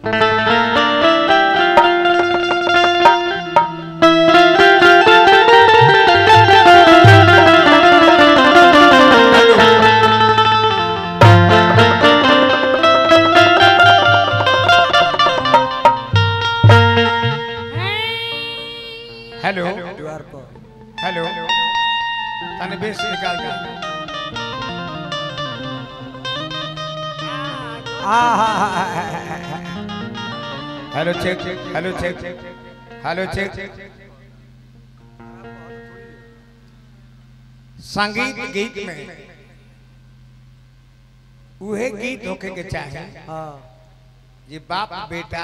Hello द्वार पर hello तने बेस निकाल दे hello check hello check hello check संगीत गीत में उहे गीत होके के चाहे हाँ जे बाप बेटा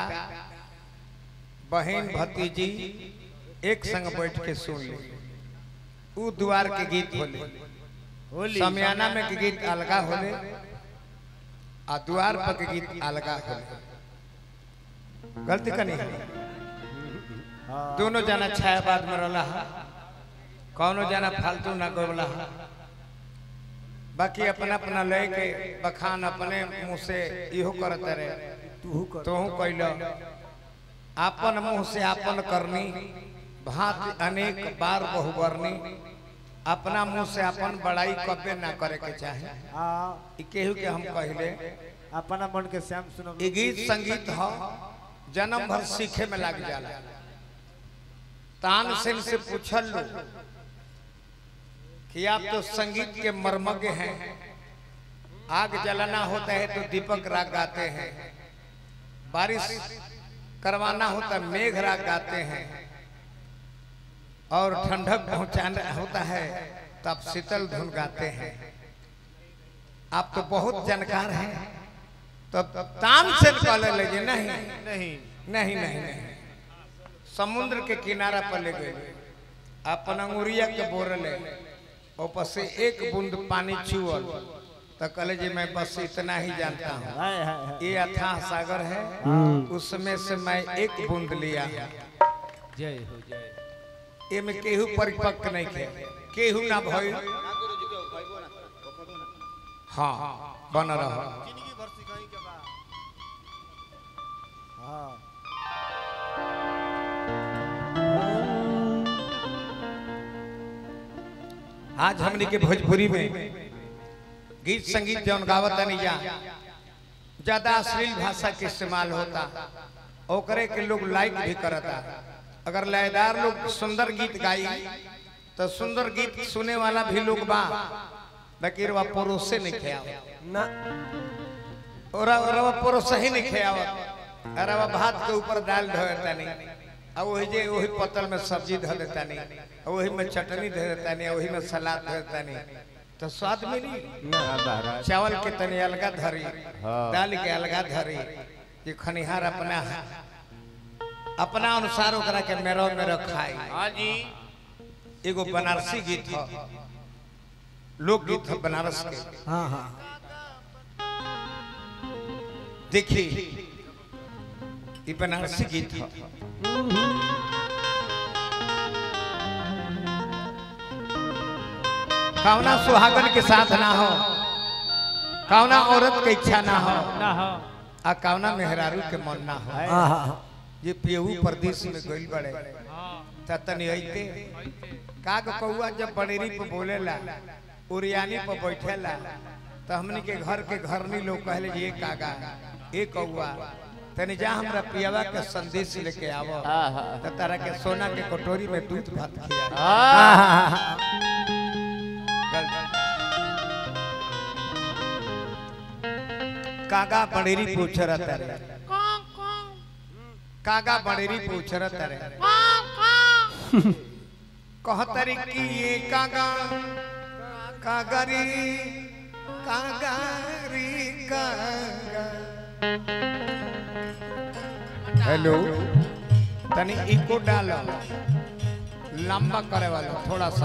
बहन भतीजी एक संग बैठ के सुन ले उ द्वार के गीत होले होली समियाना में के गीत अलगा होले आ द्वार पर के गीत अलगा होले गलती कनी हाँ दोनों जना छायाबाद में रहला हा कौनो जना फालतू ना गोबला हा बाकी अपना अपना ले के बखान अपने मुंह से इहो करत रहे तू कर तोहू कैल आपन मुंह से आपन करनी भात अनेक बार बहुबरनी अपना मुंह से अपन बड़ाई कबे ना करे के चाहे हाँ ई केहू के हम कहले अपना मन के श्याम सुनो ई गीत संगीत ह जन्म भर सीखे में लग जाला तानसेन से पूछल लो कि आप तो संगीत के मर्मज्ञ हैं आग जलाना होता है तो दीपक राग गाते हैं बारिश करवाना होता है मेघ राग गाते हैं और ठंडक पहुंचाना होता है तो आप शीतल धुन गाते हैं आप तो बहुत जानकार हैं तो तानसेन कहले लगे नहीं नहीं नहीं नहीं नहीं समुद्र के किनारा पर ले गए अपन अंगुरिया के बोरले ऊपर से एक बूंद पानी छुअल तो कहले जी मैं बस इतना ही जानता हूँ हाय हाय हाय ये अथाह सागर है उसमें से मैं एक बूंद लिया जय हो जय ये में केहू परिपक्व नहीं थे केहू ना भई हाँ बन रहा हाँ आज हमने के भोजपुरी में गीत संगीत जौन गावत नहीं जा ज्यादा अश्लील भाषा के इस्तेमाल होता ओकरे के लोग लाइक भी करता अगर लयदार लोग सुंदर गीत गाई तो सुंदर गीत सुने वाला भी लोग बा लेकिन वह परोसे नहीं खेआवत ना और रवा परोसे ही नहीं खेआवत अरे वह भात के ऊपर दाल धो देता नहीं अब वही जे वही पतल में सब्जी धो देता नहीं और वही में चटनी धो देता नहीं वही में सलाद धो देता नहीं तो स्वाद मिली ना महाराज चावल के तनी अलगा धरी हाँ। दाल के अलगा धरी ये खनिहार अपना अपना अनुसार ओकरा के मेरो मेरो खाई हाँ जी एगो बनारसी गीत ह लोक गीत ह बनारस के हाँ हाँ देखी ये बनारसी गीत ह कौना सुहागन के साथ ना हो कौना औरत के इच्छा ना हो ना हो आ कौना मेहरारू के मन ना हो हाँ हाँ ये पेहू प्रदेश में गइल बड़े हाँ त तनी अइते काग कौआ जब बड़ेरी पे बोलेला उरियानी पे बैठेला तो हमनी के घर के घरनी लोग कहले जी ये कागा ए कौआ तनी जा हमरा पियावा के संदेश लेके आवो त तारा के सोना के कटोरी में दूध भात खिया कागा बड़ेरी पूछ रहा रे कागा बड़ेरी पूछ रहा रे कहतरी की ये कागा कागरी कागरी कागा हेलो तनी इको डालो लंबा करे वाला थोड़ा सा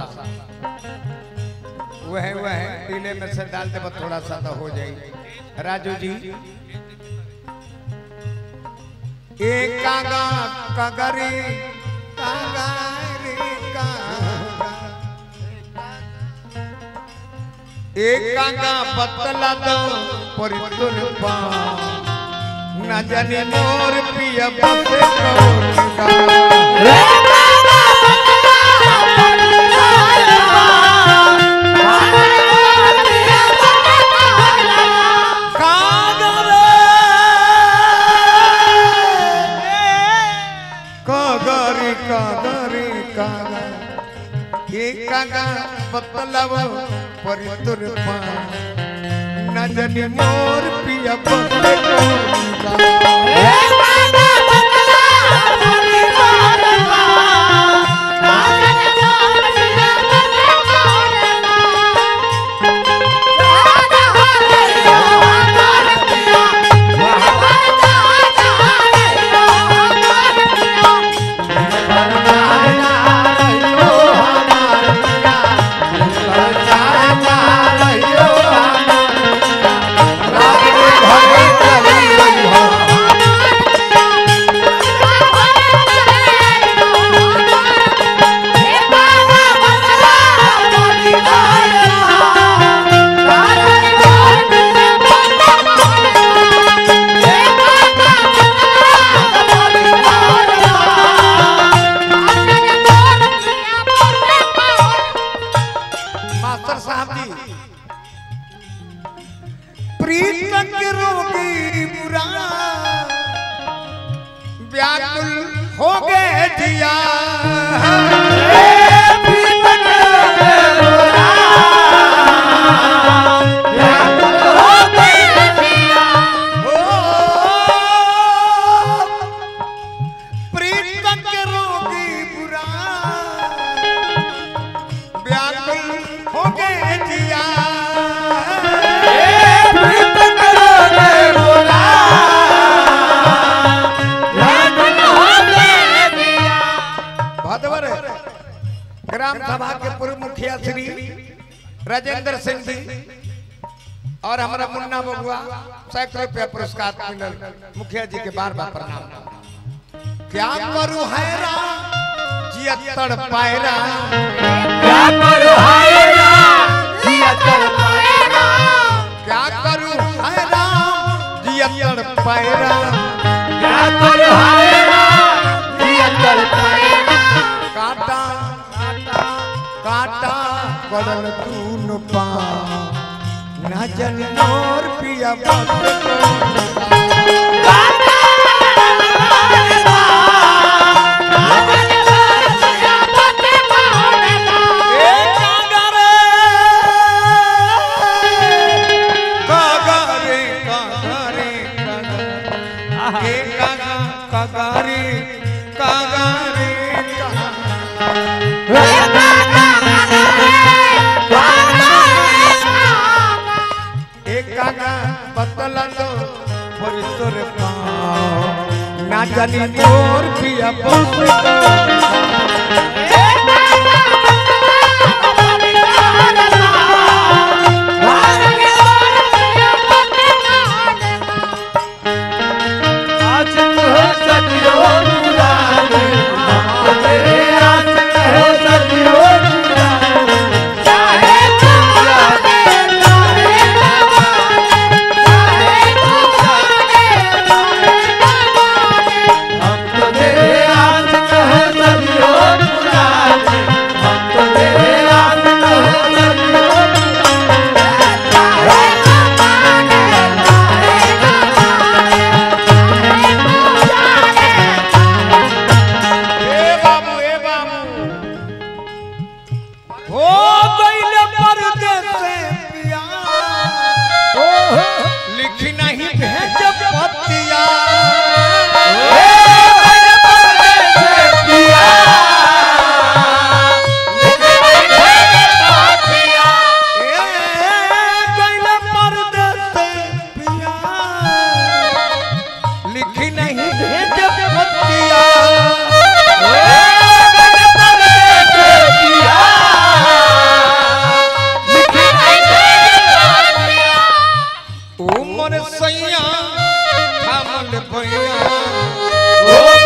वह वह पीले में से डाल दे थोड़ा सा तो हो जाएगी राजू जी ए कागा कागरी कागरी कागा ए कागा बतला दो परितुल पा न जाने मोर पिया बसे कौन का कागरी कागरी कागा के कागा बतलाव परि तुर पा न जाने मोर पिया बसे कौन का मास्टर साहब जी प्रीत के रोगी बुरा व्याकुल हो गए जिया हो प्रीत के रोगी बुरा व्याकुल हो गए जिया भदवर ग्राम सभा के पूर्व मुखिया श्री राजेंद्र सिंह जी और हमारा मुन्ना बबुआ सैकड़ों रुपया पुरस्कार मिलल मुखिया जी के बार बार प्रणाम क्या करूं हैरान जियत्तड़ पायरा क्या करूं हैरान जियत्तड़ पायरा काटा काटा करल तून पा न जन मोर पिया बात कागारे कागारे कागारे कागा कागारे कागारे कागा एक कागा बतला लो पर तोर पाओ ना जानी मोर पिया बस ए बाबू ए बाबू हो गइले परदेस से पिया लिखी नहीं भेज पतिया ए गइले परदेस से पिया लिखी नहीं भेज पतिया उमर सैया थामल भैया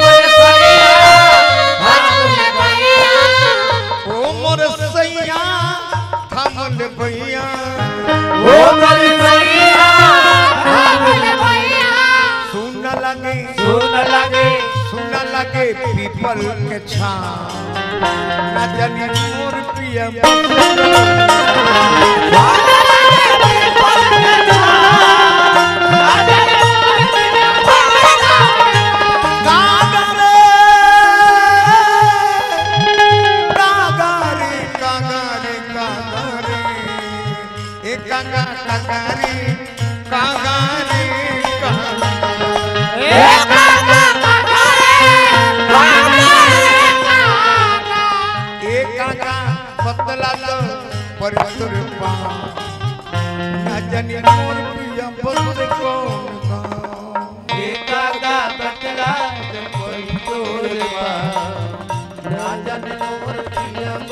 उमर सैया थामल भैया सुन लगे सुन लगे सुन लगे पीपल के छाव ना जानी मोर पिया कागरे कागरे कागरे कागरे ए कागा कागरे कागरे कागरे ए कागा बतला तो परतुर पा ना जानी मोर पिया बतुर कौन का एकागा बतला कोई तोर बा ना जाने मोर पिया